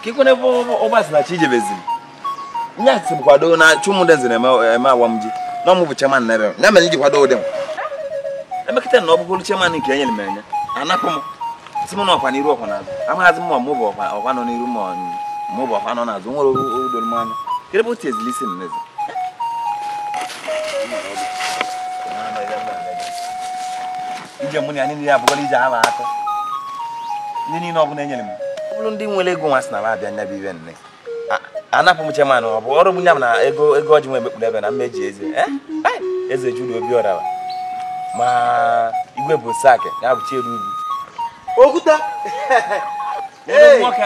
ka ikwene ebe ọgbasị na chi ijebeziri nye asị m kwado na chụmụdenze na-eme awam ji na ọmụ bụ chairman na ebe ya mere iji kwado ụdị m emekịta na ọ bụgoro chairman nke enyere m enye anapụ m si m na ọkwa n'iru ọkwa n'azụ amaghazị m ma mụ bụ ọkwa ọkwa nọ n'iru ma mụ bụ ọkwa nọ n'azụ nwere udoro m anya kedu ebe otu ezili isi m n'ezi ije mụ na ya niile abụgoro ije ha akọ ihe niile ọ bụla enyere m ọ bụrụ ndị nwere ego nwa sị na m abịa nya bụ ibe nne anapụ m cheman ọ bụ ọrụ m nya m na ego ego ọjị nwe emekpuru ebe na mmeji eze Eh? Ai! eze juru obi ọrara ma igwe bụ sak ya bụ chieru ugwu okwute Odogwu nwoke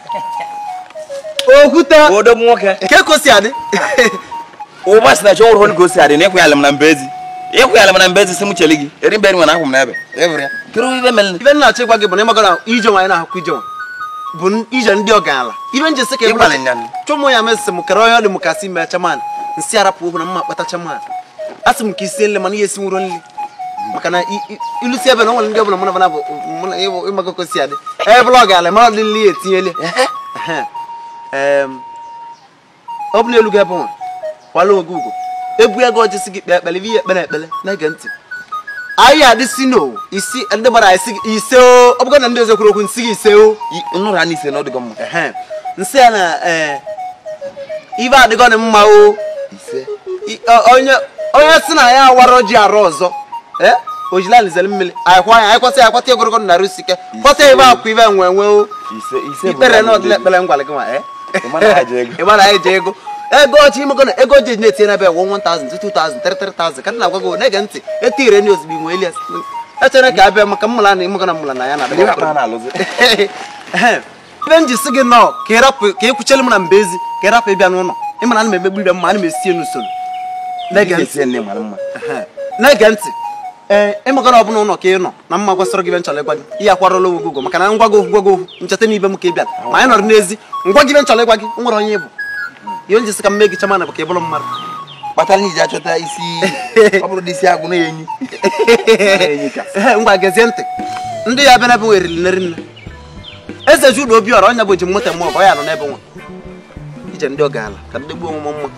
okwute odogwu nwoke nke ka o si adị ụba si na chọ nwụrụ ka o si adị na ịkwụnyala m na mbezi ịkwụnyala m na mbezi si m cheli gị eri mbe nwe na akwụ m n'ebe Evere ya. kedu ibe mere ibe nna achọ ịgwa gị bụ na ịmaga na ije nwaanyị na-ahụkwa ije nwa bụ n- ije ndị ọgaranya ibe nje sị ka ịgbalị nya chụmụ ya mesị m kere onye ọ dị m ka si mee chaman nsị arapụ okwu na mma kpata chaman asị m ka isie nri mana ihe esi nwụrụ nri maka na i- i- ilusi ebe na o nwere ndị ọbụla mụ na bana bụ mụ na ịwụ- ịmaga ka o si adị ebe bụla ọgaranya mara ọdị nri ya etinyele Ehe. Em, ọ bụ na elu gị ebe nwa kwala oge ugo ebu ego ọjị si gị kpee ekpele ibe ihe ekpere ekpele na-ege ntị anyị adịsi no isi ndị gbara anyị si gị ise o ọ bụgo na ndị ọzọ kwuru okwu nsị gị ise o nụrụ ha n'ise na ọ dịgo mma Ehe. nsị ya na ee ibe adịgo na mma o ise I- ọ- onye onye si na ya awara ji arụ ọzọ ee ojilalizeli mmiri anyị kwa anyị kwata ya kwata egorogo narị isike kwata ebe akwa ibe nwe nwe o ise ise bụ ikpere na naanị ọdịla ekpere ngwala gị nwa ee Ịma na ha ji ego. ịma na anyị ji ego ego ọchị imego na ego ji na-etinye n'ebe wụ 1000 2000 33,000 ka dị na-agwa gị na-ege ntị etire ndị ozugbo inwe elias echere ka abịa maka mmụla na imego na mmụla na ya na Ndị akpa na-alụzi Ehe. ebe m ji si gị nọọ ka ịrapụ ka ị kwuchele m na mbezi ka ịrapụ ịbịa n'ụlọ ịma na ana m emegbu ibe m ma ana m esie n'usoro na-ege ntị esi nne mara mma Ehe. na-ege ntị ee ịmaga na ọ bụla ụlọ ka ị nọ na mma gwasịrị gị ibe nchọrọ ịgwa gị ihe akwarụla onwe gị ụgwọ maka na ngwa gị okwu gwa gị okwu ncheta n'ibe m ka ị bịara ma anyị nọrọ n'ezi ngwa gị ibe nchọrọ ịgwa gị o nwere onye ị bụ ihe m ji sị ka m mee gị chaman bụ ka ị bụrụ mmadụ kpatara iji achọta isi ọ bụrụ dị isi agụ na enyi enyi ka Ehe, ngwa gezie ntị ndị ya bịa n'ebe nwe eriri nne rinne eze juda obi ọra ọnya bụ ji moto mmụọ ọ ya nọ n'ebe nwa ije ndị ọgaala ka ndị gbuo omume mma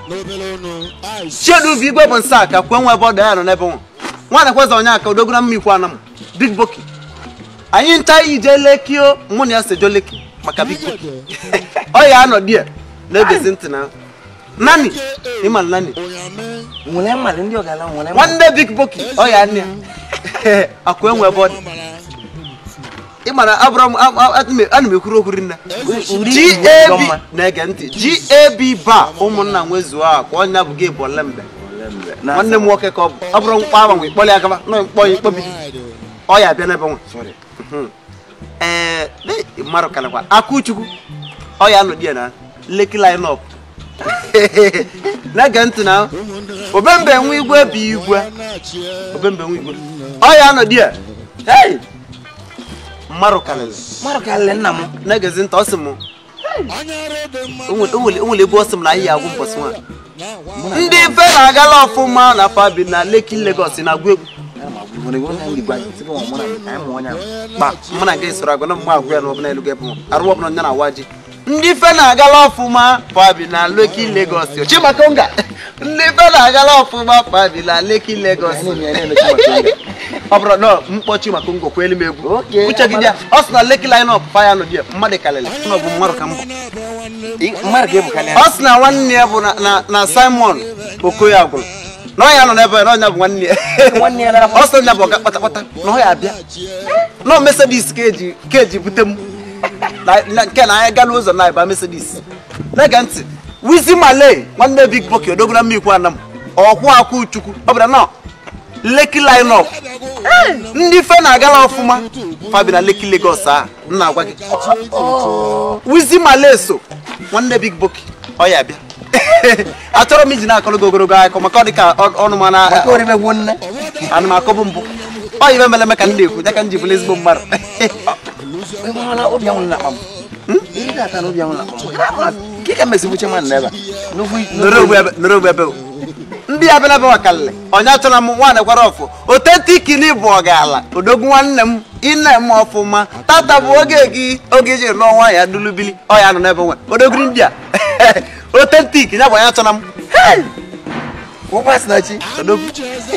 chiedu ubi igwe bụ nsa ka kwuo nwa ebe ọ dị ya nọ n'ebe nwa nwaanyị kweza onye aka odogona mma ikwu anam big boki anyị ncha ije lekio mụ na ya sejo leki maka big boki ọ ya anọ die na-egezi ntị na nani ịma nani nwere mmalị ndị ọgala nwere mmalị nwanne big boki ọ ya nne ya akwa enwe ebe ọ dị ị mara abụrụ m a- a- ana m- ana m ekwuru okwu rinne gab na-ege ntị gab ba ụmụnna nwezuo a kwa ọnya bụ gị bụ olembe nwanne m nwoke ka ọ bụ ọ bụrụ mkpọ agbanwe ịkpọli ya gaba na mkpọ ya ikpobi ọ ya abịa n'ebe nwa ee ne- mmadụ kalakwa akụchukwu ọ ya anọdị ya na leki lineup na-ege ntị na obembe nwe igwe bụ igwe obembe nwe igwe ọ ya anọdị ya hey mmadụ kalịrị mmadụ karịrị nna m na-egezi ntị ọ sị m o nwere o nwere ebe ọ sị m na anyị ya agwụ mbọsị nwa ndị ife na-agala ọfụma na fabi na leki legos na-agwụ egwu kpa mụ na gị soro agwa na mma agwụ ya na ọbụla elu gị bụ arụ ọbụla nya na awa ji ndị ife na-agala ọfụma fabi na leki legos chimakonga ndị ife na-agala ọfụma fabi na leki legos ọ bụrụ na mkpọchi maka ngọ kwelu m egwu Okay, uche gị dị ya ọ sị na leki lineup faya nọ dị ya mmadụ kalịlị ọ bụ mmadụ ka mbụ mmadụ ga-ebu karịa ọ sị na nwanne ya bụ na- na na simon okoye agwụrụ na ọ ya nọ n'ebe na ọnya bụ nwanne ya nwanne ya nara ọ sị na ọ bụ ọga kpatakpata na ọ ya abịa na mesedis ka eji ka eji bute m Na- na- nke na anyị gala ụzọ na ịba mesedis na-ege ntị wizi male nwanne big boki odogona mmikwu anam ọkwụ akwụ chukwu ọ bụla nọ leki lineup ndị fe na-agala ọfụma fabi na leki legos a m na-agwa gị wizi male so nwanne big boki ọ ya bịa achọrọ m iji na-akọrọ gị ogologo akụkọ maka ọ dị ka ọ- ọnụ ma na maka orime nne ana m akọbụ mbụ ọ ibe meleme ka m na-ekwu ya ka m ji bụrụ ezigbo mmadụ ịhụla obi anwụrụ na akpa m ihe ga-ata na obi anwụrụ na akpa m ka ị ka mesi buche mmadụ n'ebe a nọrọ ogbu ebe nọrọ ogbu ebe o. ndị ya bịa bịa wakalịlị onye achọrọ m nwaanyị gwara ọfụ otetikini bụ ọgala odogwu nwanne m ine m ọfụma tata bụ oge gị oge ji lụọ nwa ya dulubili ọ ya nọ n'ebe nwe odogiri ndị a otentik ya bụ anya chọna m ụkwa na chi odogwu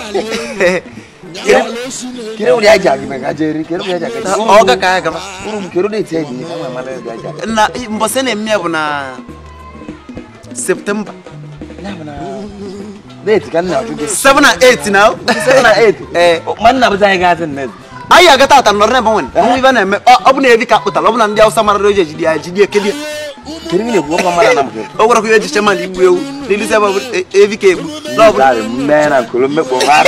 kere ụdị aja gị maka jeri kere ụdị aja gị ọ ga ka ya gaba uru m kere ụdị eti eji ka nwa mara ụdị aja na mbọsị na-eme ya bụ na septemba deeti ka nna ajụ gị 7 na 8 na 7 na 8 ee ma nna bụta anyị gaazị nnezi anyị aga tata nọrọ n'ebe nwere ọnwụ ibe na-eme ọ ọ bụ na evi ka kpụtara ọ bụ na ndị awụsa mara oji ejidi ya ejidi ekedi kere gị na-ekwu ọkwa mara na m kere o gwara kwa ejiche mmadụ igbu ewu n'elisi ebe ọ bụ e- evi ka egbu n'ọbụ Dari mme na nkolo mmekpọ ha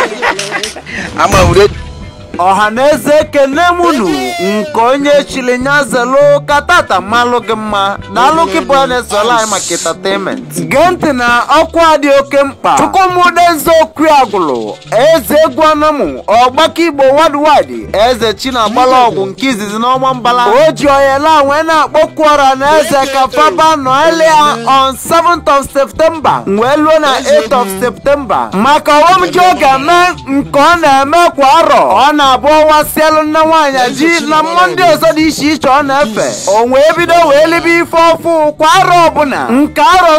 ama wure ọha na eze ekene munu nke onye chiri nya zelu ka tata malụ gị mma na alụkịpụ ya na-esola anyị maka entertainment gee ntị na ọkwa dị oke mkpa chukwumude nze okwi agwụlụ eze egwu anamụ ọgbakọ igbo wadwadi eze chinagbala ọgwụ nke izizi n'ọnwa mbala o ji oyela wee na-akpọkwu ọra na eze ka faba noelia on 7th of september wee luo na 8th of september maka ọghọm ji ọ ga-eme nke ọ na-eme kwa arọ ọ na-abụ ọnwa sielu nne nwaanyị ji na mmụọ ndị ọzọ dị iche iche ọ na-efe o wee bido wee libe ife ọfụ kwa arọ ọbụla nke arọ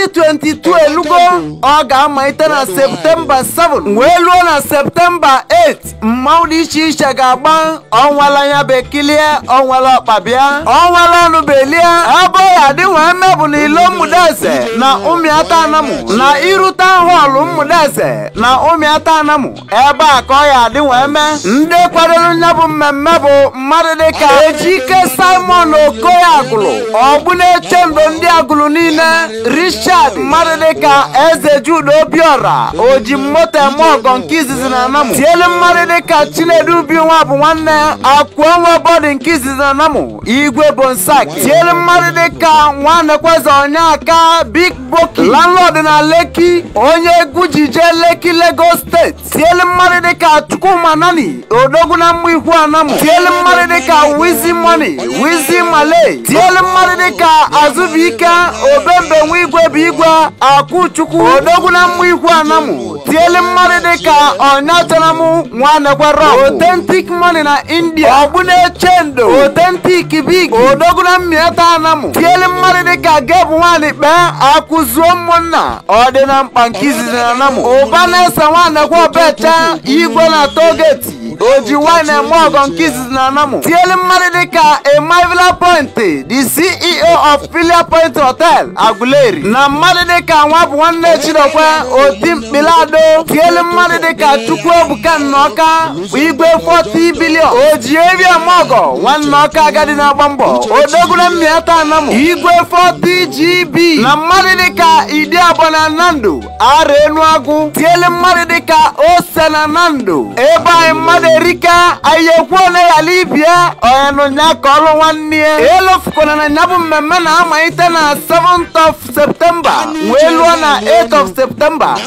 2022 elugo ọ ga-amalite na septemba 7 wee luo na septemba 8 mmanwụ dị iche iche ga-agba ọnwala ya bekilie ọnwala ọkpabịa ọnwala ọnụ belie ebe ya dị wee mebụ na ilo mmụdeze na ụmịata anamụ na irute họlụ mmụdeze na ụmịata anamụ ebe a ka ọ ya dị wee mee ndị kwadoro nya bụ mmemme bụ mmadụ dịka ejike simon okoye agụlụ ọgbụna-eche ndo ndị agụlụ niile richard mmadụ dịka eze jude obiora oji moto eme ọgọ nke izizi na anamụ tielu mmadụ dịka chinedu bi nwa bụ nwanne akwụọnwa bọdị nke izizi na anamụ igwe bonsak tielu mmadụ dịka nwanekweze onyeka big boki landlord na leki onye egwu jije leki lagos steeti tielu mmadụ dịka chukwuma nani odogwu na mma ikwu anamụ tielu mmadụ dịka wizi moni wizi malay tielu mmadụ dịka azụbụike obembe nwa igwe bụ igwe akwụchukwu odogwu na mma ikwu anamụ tielu mmadụ dịka ọnyachanamụ nwanekwero authentic money na india ọgbụna-eche ndo authentic big odogwu na mmieta anamụ tielu mmadụ dịka gebụ nwaanyị kpee akụzuo ụmụnna ọ dị na mkpa nke izizi na anamụ ụba na-ese nwanekwa obecha igwe na togeti oji wine eme ọgọ nke izizi na anamụ tielu mmadụ dịka emivila point the ceo of filia point hotel aguleri na mmadụ dịka nwa bụ nwanne chidokwe oti mkpilado tielu mmadụ dịka chukwuebuka nnọka bụ igwe 40 bilion oji ebi eme ọgọ nwanne ọka agadi na-agba mbọ odogwuna mmiata anamụ igwe 40 gb na mmadụ dịka idi abụọ na nando ara enu agụ tielu mmadụ dịka ose na nando ebe anyị mmadụ erika anyị ekwuo na ya libia onyenunya ka ọlụ nwanne ya elofukwana na ya bụ mmemme na-amalite na 7th of septemba wee lụọ na 8th of septemba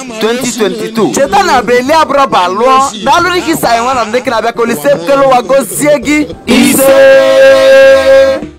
2022 cheta na beli abụrọba lụọ daalụrị gị sa anyị nwa na ndị ka na-abịa ka olise kelowa gozie gị ise